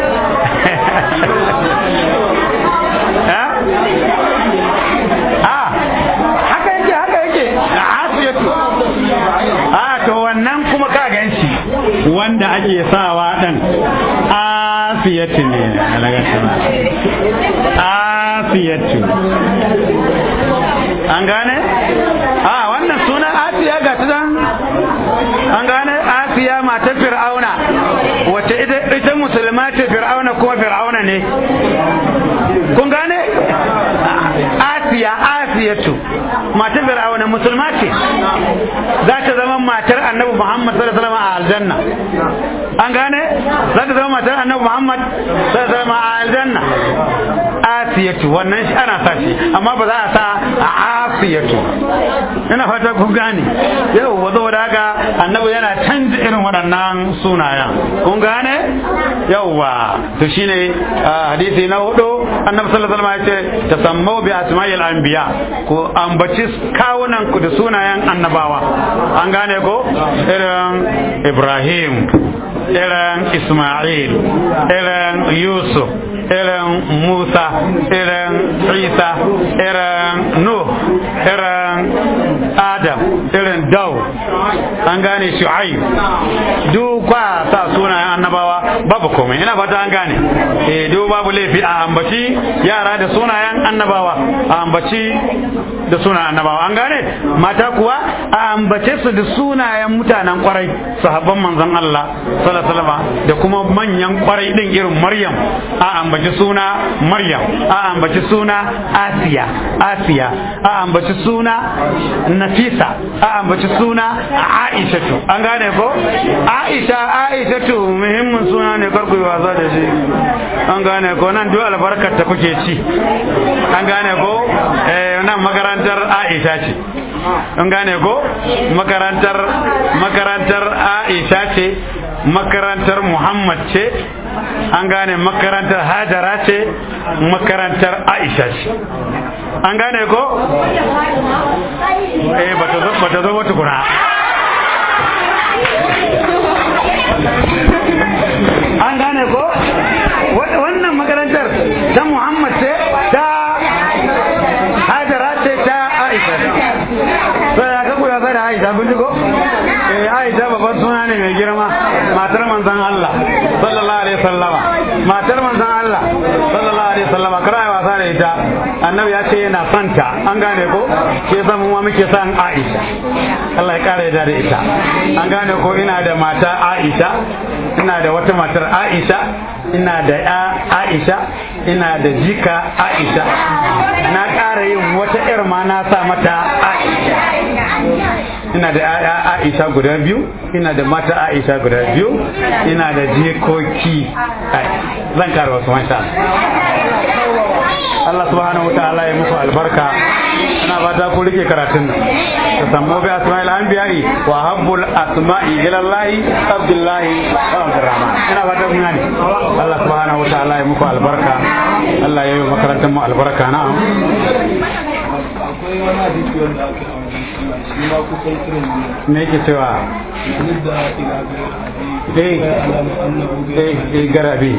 haka yake haka yake afiyatu a to wannan kuma ka ganshi wanda ake sawa dan afiyatu ne afiyatu an gane a wannan sunan afiya ga ta dan an gane afiya matar fir'auna wace ita ita musulma ce fir'auna kuma fir'auna ne kun gane asiya asiyatu matar fir'auna musulma ce za ta zama matar annabi muhammad sallallahu alaihi wasallam a aljanna an gane za ta zama matar annabi muhammad sallallahu alaihi wasallam a aljanna asiyatu wannan shi ana sa shi amma ba za a sa a asiyatu ina fata kun gane yau wazo da haka annabi yana canza irin waɗannan sunayen kun gane yauwa to shine hadisi na hudu annabi sallallahu alaihi wasallam ya ce tasammau bi asma'il anbiya ko ambaci kawunan ku da sunayen annabawa an gane ko irin Ibrahim irin Isma'il irin Yusuf irin Musa irin Isa irin Nuh irin Adam irin Daw an gane Shu'aib duk kwa sa sunayen annabawa babu komai ina fata an gane eh duk babu laifi a ambaci yara da sunayen annabawa a ambaci da sunayen annabawa an gane mata kuwa a ambace su da sunayen mutanen kwarai sahabban manzon Allah sallallahu alaihi wasallam da kuma manyan kwarai din irin Maryam a ambaci suna Maryam a ambaci suna Asiya Asiya a ambaci suna Nafisa a ambaci suna Aisha an gane ko Aisha Aisha muhimmin suna ne karku yi wasa da shi an gane ko nan duk albarkar ta kuke ci an gane ko eh nan makarantar Aisha ce an gane ko makarantar makarantar Aisha ce makarantar Muhammad ce an gane makarantar Hajara ce makarantar Aisha ce an gane ko eh bata zo bata zo wata kuna an gane ko wannan makarantar ta Muhammad ce ta Hajara ce ta Aisha sai ya kaku ya da Aisha kun ji ko eh Aisha babban suna ne mai girma matar manzon Allah alaihi wasallama matar manzon Allah sallallahu alaihi wasallama kar ai wasa da ita annabi ya ce yana santa an gane ko ke san mu muke san Aisha Allah ya kare da ita an gane ko ina da mata Aisha ina da wata matar Aisha ina da ya Aisha ina da jika Aisha na ƙara yin wata ƴar ma na sa mata Aisha ina da ‘ya'ya Aisha guda biyu ina da mata Aisha guda biyu ina da jikoki zan kara wasu masha Allah subhanahu wa ta'ala ya muku albarka ina fata ku rike karatun nan ta sammo bi asma'il anbiya'i wa habbul asma'i ila Allah Abdullahi wa Abdurrahman ina fata kun gane Allah subhanahu wa ta'ala ya muku albarka Allah ya yi makarantar mu albarka na'am akwai wani hadisi wanda aka yi a shi ma kusan irin ne me yake cewa da ila ga eh alamu annabu ga eh eh garabi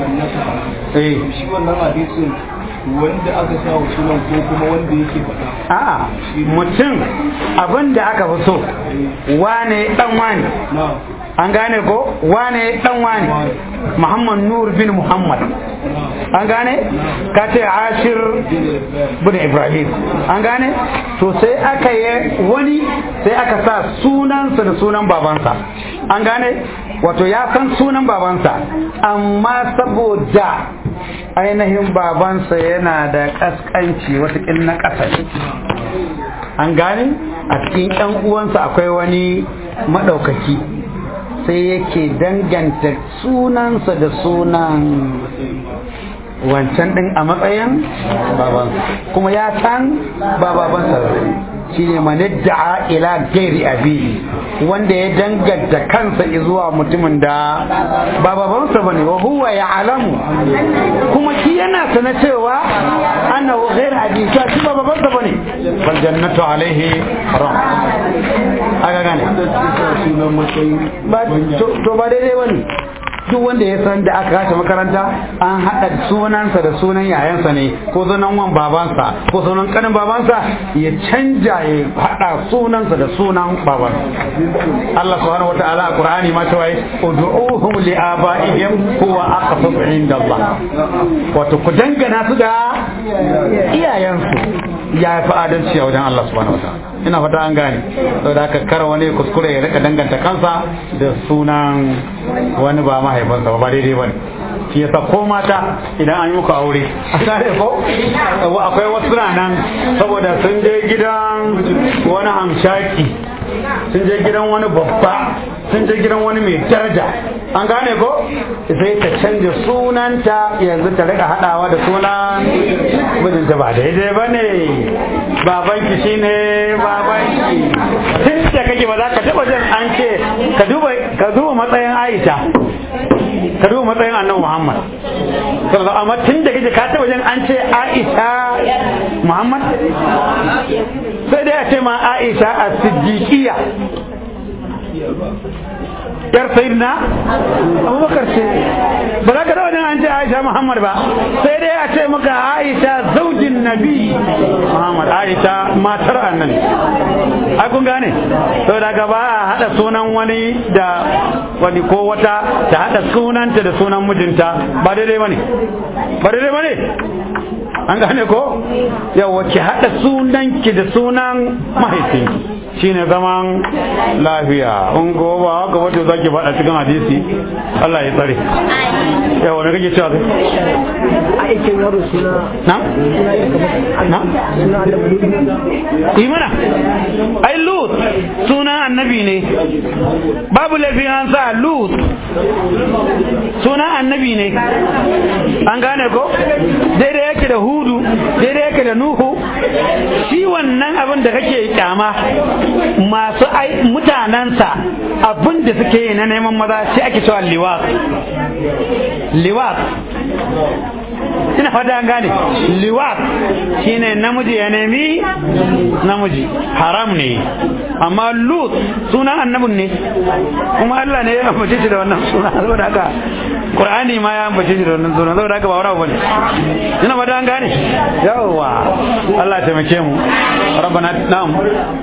eh shi wannan hadisin wanda aka sa wa sunan ko kuma wanda yake faɗa a'a mutum abin da aka fi so wane dan wane na an gane ko wane dan wane muhammad nur bin muhammad an gane ka ce ashir bin ibrahim an gane to sai aka yi wani sai aka sa sunansa da sunan babansa an gane wato ya san sunan babansa amma saboda ainihin babansa yana da kaskanci watakil na ƙasa an gane a cikin 'yan uwansa akwai wani maɗaukaki sai yake danganta sunansa da sunan wancan ɗin a matsayin babansa kuma ya san ba babansa ba shi ne manidda'a ila gairi abi wanda ya danganta kansa zuwa mutumin da ba babansa bane wa huwa ya alamu kuma shi yana sana cewa ana wa gairi abi ta shi ba babansa bane bal jannatu alaihi haram aka gane sunan matsayi ba to to ba daidai bane duk wanda ya san da aka kashe makaranta an haɗa sunansa da sunan yayansa ne ko sunan wan babansa ko sunan kanin babansa ya canja ya haɗa sunansa da sunan babansa Allah subhanahu wataala a Qur'ani ma cewa ud'uhum li abaihim huwa aqsatu inda Allah wato ku dangana su da iyayensu ya fi adalci a wajen Allah subhanahu wataala ina fata an gane saboda haka kar wani kuskure ya rika danganta kansa da sunan wani ba mahaifinsa ba ba daidai bane shi yasa ko mata idan an yi muku aure a tare ko akwai wasu nan saboda sun je gidan wani hamshaki sun je gidan wani babba sun je gidan wani mai daraja an gane ko sai ta canja sunanta yanzu ta rika hadawa da sunan mijinta ba daidai ba ne babanki shine babanki tun da kake ba za ka taba jin an ce ka duba ka duba matsayin Aisha ka duba matsayin Annabi Muhammad sallallahu amma tun da kake ka taba jin an ce Aisha Muhammad sai dai a ce ma Aisha as-Siddiqiyya yar sayyidina abubakar ce ba za ka da wajen an ce aisha muhammad ba sai dai a ce maka aisha zaujin nabi muhammad aisha matar annabi ai kun gane to daga ba a hada sunan wani da wani ko wata ta hada sunanta da sunan mijinta ba daidai bane ba daidai bane an gane ko yawa ki hada sunanki da sunan mahaifinki shine zaman lafiya in goba haka wato zaki faɗa cikin hadisi Allah ya tsare yawa me kake cewa kai aikin yaro suna na na suna da imana ai lut sunan annabi ne babu laifin an sa lut sunan annabi ne an gane ko daidai yake da hudu daidai yake da nuhu shi wannan abin da kake kyama masu ai mutanensa abin da suke yi na neman maza shi ake cewa liwat liwat ina fata an gane liwat shine namiji ya nemi namiji haram ne amma lut sunan annabin ne kuma Allah ne ya ambace shi da wannan suna saboda haka Qur'ani ma ya ambace shi da wannan suna saboda haka ba wani abu bane ina fata an gane yawa Allah ya taimake mu rabbana na'am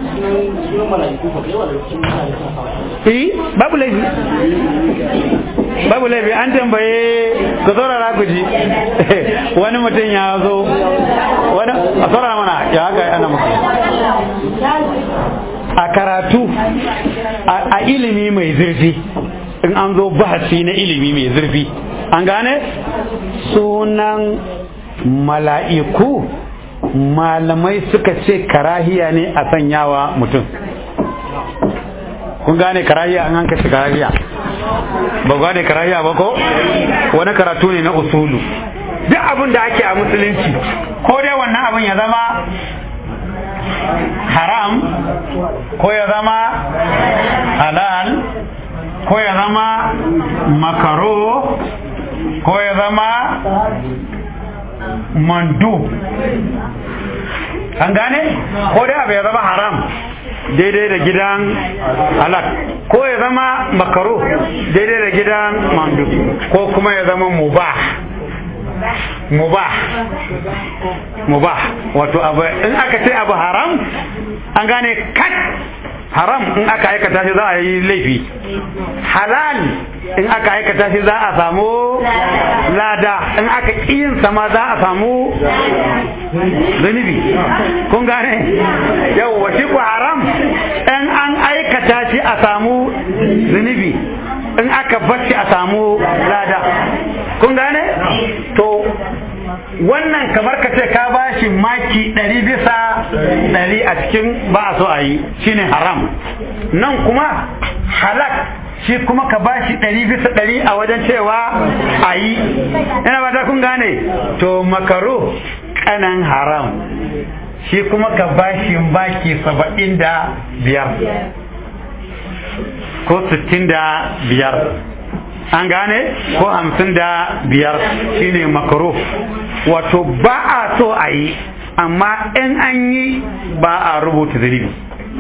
eh babu laifi babu laifi an tambaye ku saurara ku ji wani mutum ya zo wani a saurara mana ya haka ana muku a karatu a ilimi mai zurfi in an zo bahasi na ilimi mai zurfi an gane sunan mala'iku malamai suka ce karahiya ne a sanyawa mutum kun gane karahiya an hanka shi karahiya ba ku gane karahiya ba ko wani karatu ne na usulu duk abin da ake a musulunci ko dai wannan abin ya zama haram ko ya zama halal ko ya zama makaro ko ya zama mandu an gane ko dai abu ya zama haram daidai da gidan halak ko ya zama makaro daidai da gidan mandu ko kuma ya zama mubah mubah mubah wato abu in aka ce abu haram an gane kat haram in aka aikata shi za a yi laifi halal in aka aikata shi za a samu lada in aka yin sama za a samu zunubi kun gane yau wace ku haram in an aikata shi a samu zunubi in aka bacci a samu lada kun gane to wannan kamar ka ce ka ba shi maki ɗari bisa ɗari a cikin ba a so a yi shine haram nan kuma halak shi kuma ka ba shi ɗari bisa ɗari a wajen cewa a yi ina ba ta kun gane to makaro kanan haram shi kuma ka ba shi baki saba'in da biyar ko sittin da biyar an gane ko hamsin da biyar shine makaro wato ba a so a yi amma in an yi ba a rubuta zunubi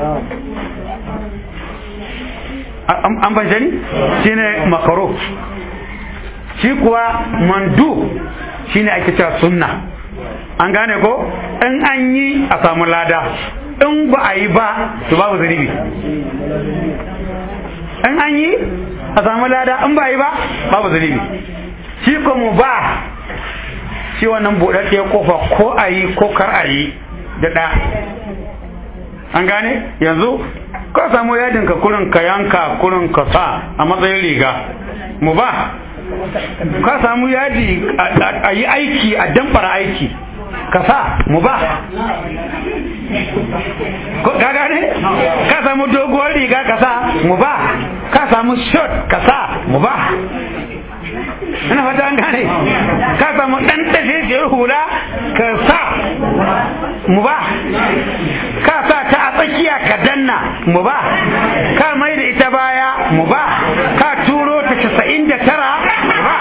an ban shani shine makaro shi kuwa mandu shine ake cewa sunna an gane ko in an yi a samu lada in ba a yi ba to babu zunubi in an yi a samu lada in ba yi ba babu zunubi shi ko mu ba shi wannan buɗaɗɗiyar kofa ko a yi ko kar a yi da ɗa an gane yanzu ka samu yadin ka kurin ka yanka kurin ka sa a matsayin riga mu ba ka samu yadi a yi aiki a damfara aiki ka sa mu ba ka gane ka samu doguwar riga ka sa mu ba ka samu shot ka sa mu ba ina fata an gane ka samu dan tashishiyar hula ka sa mu ba ka sa ta a tsakiya ka danna mu ba ka mai da ita baya mu ba ka turo ta casa'in da tara mu ba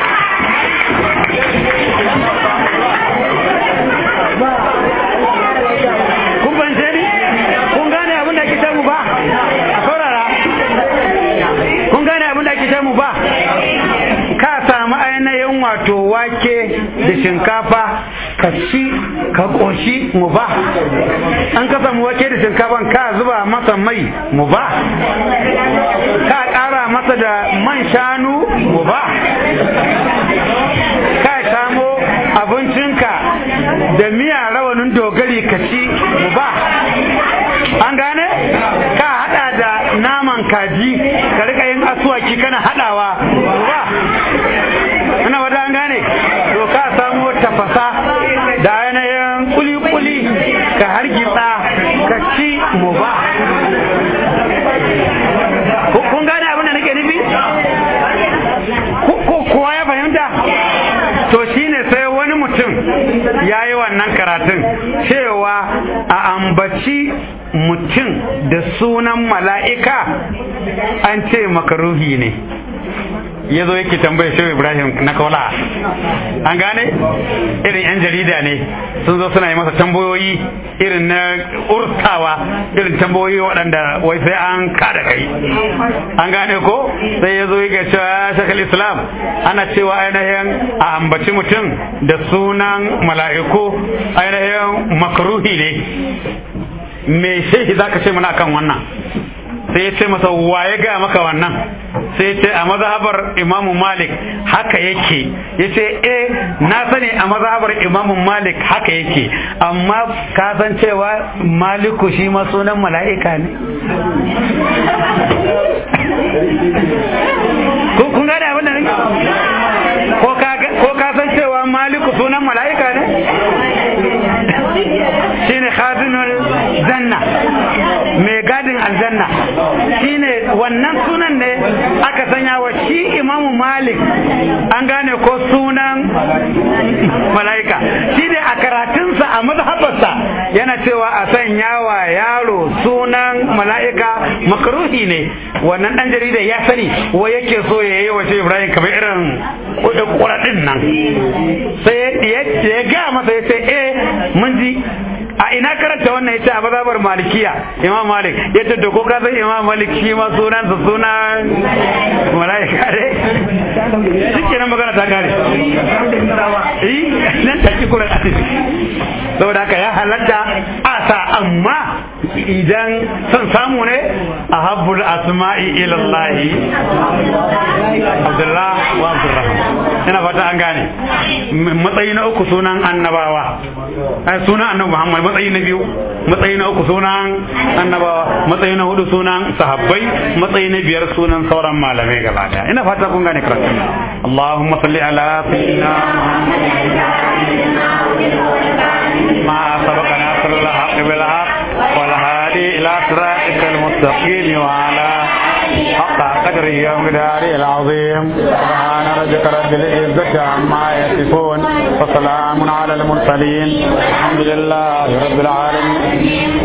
kun bance ni kun gane abin da ake samu ba a saurara kun gane abin da ake samu ba ka samu ainihin wato wake da shinkafa ka ci ka ƙoshi mu ba an ka samu wake da shinkafan ka zuba masa mai mu ba ka ƙara masa da man shanu mu ba ka samo abincinka da miya rawanin dogari ka ci mu ba an gane ka hada da naman kaji ka rika yin asuwaki kana hadawa mu ba ina wata an gane to ka samo tafasa da yanayin kuli-kuli ka hargitsa ka ci mu ba kun gane abin da nake nufi kowa ya fahimta to shine sai wani mutum ya yi wannan karatun cewa a ambaci mutum da sunan mala'ika an ce makaruhi ne ya zo yake tambaya shehu ibrahim na kaula an gane irin yan jarida ne sun zo suna yi masa tambayoyi irin na urtawa irin tambayoyi waɗanda wai sai an kada kai an gane ko sai ya zo yake cewa shakal islam ana cewa ainihin a ambaci mutum da sunan mala'iku ainihin makruhi ne me shehi zaka ce mana kan wannan sai ya ce masa waye ga maka wannan sai ya ce a mazhabar imamu malik haka yake ya ce eh na sani a mazhabar imamu malik haka yake amma ka san cewa maliku shi ma sunan mala'ika ne kun gane abin da nake ko ka san cewa maliku sunan mala'ika ne shine khazinul janna mai gadin aljanna shine wannan sunan ne aka sanya wa shi imamu malik an gane ko sunan mala'ika shine a karatunsa a mazhabarsa yana cewa a sanya wa yaro sunan mala'ika makaruhi ne wannan dan jarida ya sani wa yake so ya yi wa shi ibrahim kamar irin kuɗin nan sai ya ga masa ya ce eh mun ji a ina karanta wannan yace a mazhabar malikiya imam malik yace to ko ka san imam malik shi ma sunan sa sunan malaika ne shike nan magana ta kare eh nan ta ki kuran saboda haka ya halatta asa amma idan son samu ne a habbul asma'i ila Allah Abdullah wa Abdurrahman ina fata an gane matsayi na uku sunan annabawa sunan annabi Muhammad matsayi na biyu matsayi na uku sunan annabawa matsayi na hudu sunan sahabbai matsayi na biyar sunan sauran malamai gaba daya ina fata kun gane karatu Allahumma salli ala sayyidina ما سبق ناصر الحق بالحق والهادي الى صراطك المستقيم وعلى حق قدره يوم داره العظيم سبحان ربك رب العزة عما يصفون وسلام على المرسلين الحمد لله رب العالمين